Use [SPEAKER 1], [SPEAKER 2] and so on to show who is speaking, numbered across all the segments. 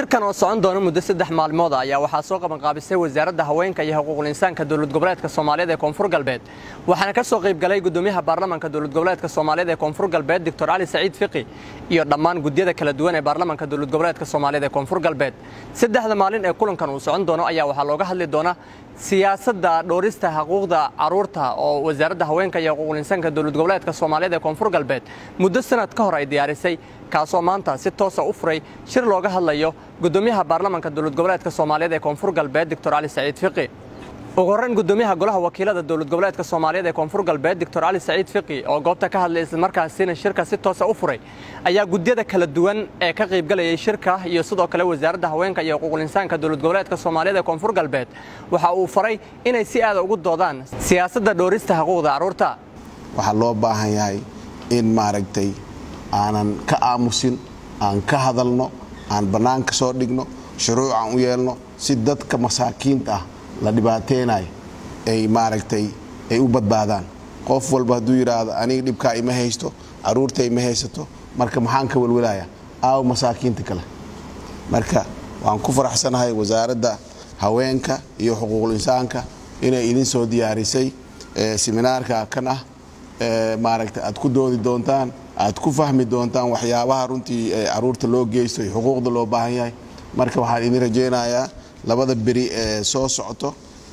[SPEAKER 1] shirkan oo socon doona muddo saddex maalmood ayaa waxaa soo qabanqaabisay wasaaradda haweenka iyo xuquuqul insaanka dowlad goboleedka soomaaliyeed ee koonfur galbeed waxaana ka soo qaybgalay gudoomiyaha baarlamanka dowlad goboleedka soomaaliyeed ee koonfur galbeed doctor cali saciid fiqi iyo dhammaan gudyada kala duwan ee baarlamanka dowlad goboleedka soomaaliyeed ee koonfur galbeed saddexda maalin ee kulankan uu socon doono ayaa waxaa looga hadli doonaa siyaasadda dhowrista xuquuqda caruurta oo wasaaradda haweenka iyo xuquuqul insaanka dowlad goboleedka soomaaliyeed ee koonfur galbeed muddo sanad ka hor ay diyaarisay kaasoo maanta si toosa u furay shir looga hadlayo gudoomiyaha baarlamanka dowlad goboleedka soomaaliyeed ee koonfur galbeed doctor cali saciid fiqi ugu horreyn gudoomiyaha golaha wakiilada dowlad goboleedka soomaaliyeed ee koonfur galbeed doctor cali saciid fiqi oo goobta ka hadlay islamarkaasina shirka si toosa u furay ayaa gudyada kala duwan ee ka qaybgalayay shirka iyo sidoo kale wasaaradda haweenka iyo xuquuqul insaanka dowlad goboleedka soomaaliyeed ee koonfur galbeed waxa uu faray inay si aada ugu doodaan siyaasadda dhowrista xuquuqda carruurta
[SPEAKER 2] waxaa loo baahan yahay in maaragtay aanan ka aamusin aan ka hadalno aan bannaanka soo dhigno shuruuc aan u yeelno si dadka masaakiinta ah la dhibaateynayo ay maaragtay ay u badbaadaan qof walba hadduu yidhaahdo aniga dhibkaa ima haysto caruurta ima haysato marka maxaan ka welwelaya aaw masaakiinta kale marka waan ku faraxsanahay wasaaradda haweenka iyo xuquuqul insaanka inay idin soo diyaarisay seminaarka kan ah maaragtay aad ku doodi doontaan aad ku fahmi doontaan waxyaabaha runtii caruurta loo geysto iyo xuquuqda loo baahan yahay marka waxaan idin rajaynayaa labada beri ee soo socoto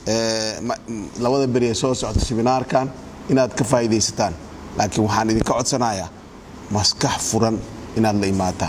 [SPEAKER 2] labada beri ee soo socoto seminaarkan inaad ka faa'iidaysataan laakiin waxaan idinka codsanayaa maskax furan inaad la imaataan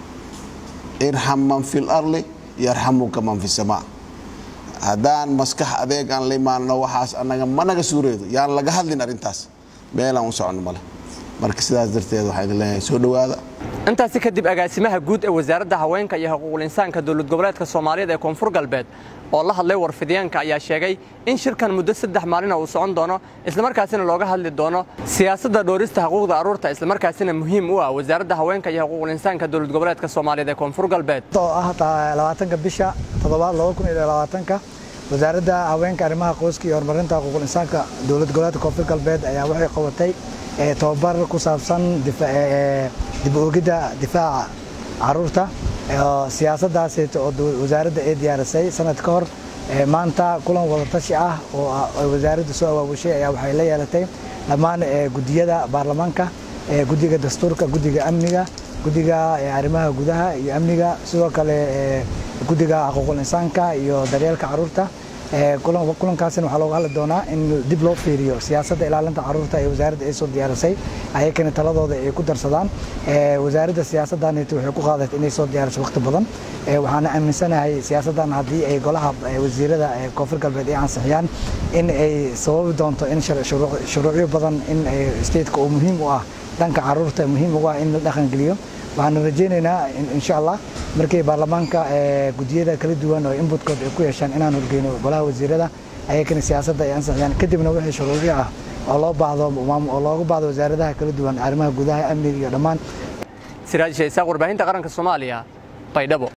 [SPEAKER 2] irxam man fil arli yarxamuka man fi samaa haddaan maskax adeeg aan la imaanno waxaas anaga managa suureedo yaan laga hadlin arrintaas meelaan u soconno male marka sidaas darteed waxaa idin leeyahay soo dhowaada
[SPEAKER 1] intaasi kadib agaasimaha guud ee wasaaradda haweenka iyo xuquuqul insaanka dowlad goboleedka soomaaliyeed ee koonfur galbeed oo la hadlay warfidyaanka ayaa sheegay in shirkan muddo saddex maalina uu socon doono islamarkaasina looga hadli doono siyaasadda dhowrista xuquuqda carruurta islamarkaasina muhiim u ah wasaaradda haweenka iyo xuquuqul insaanka dowlad goboleedka soomaaliyeed ee koonfur galbeed
[SPEAKER 3] oo ah labaatanka bisha toddobaad laba kun iyo labaatanka wasaaradda haweenka arrimaha qoyska iyo horumarinta xuquuqul insaanka dowlad goboleedka koonfur galbeed ayaa waxay qabatay tobabar ku saabsan dib oogidda difaaca caruurta siyaasaddaas oo wasaaradda ay diyaarisay sanad ka hor maanta kulan wadatashi ah oo wasaaradda soo awaabushay ayaa waxay la yeelatay dhammaan gudiyada baarlamaanka guddiga dastuurka guddiga amniga guddiga arrimaha gudaha iyo amniga sidoo kale guddiga xuquuqul insaanka iyo daryeelka caruurta kulankaasina waxaa looga hadli doonaa in dib loo fiiriyo siyaasadda ilaalinta caruurta ee wasaaradda ay soo diyaarisay ayakana taladooda ay ku darsadaan wasaaradda siyaasaddanit waxay ku qaadatay inay soo diyaariso waqti badan waxaana aaminsanahay siyaasaddan haddii ay golaha wasiirada koonfur galbeed ay ansixiyaan in ay sababi doonto in shuruucyo badan in stateka oo muhiim u ah dhanka caruurta muhiim ugu ah in la dhaqangeliyo waxaana rajaynaynaa insha allah markay baarlamaanka gudiyada kala duwan oo inbutkood ay ku yeeshaan inaan horgeyno golaha wasiirada ayakana siyaasadda ay ansixiyaan kadibna wixii shuruucyo ah oo loo baahdo oo looga baahdo wasaaradaha kala duwan arrimaha gudaha amniga iyo dhammaan
[SPEAKER 1] siraaj shaysaaq warbaahinta qaranka soomaaliya baydhabo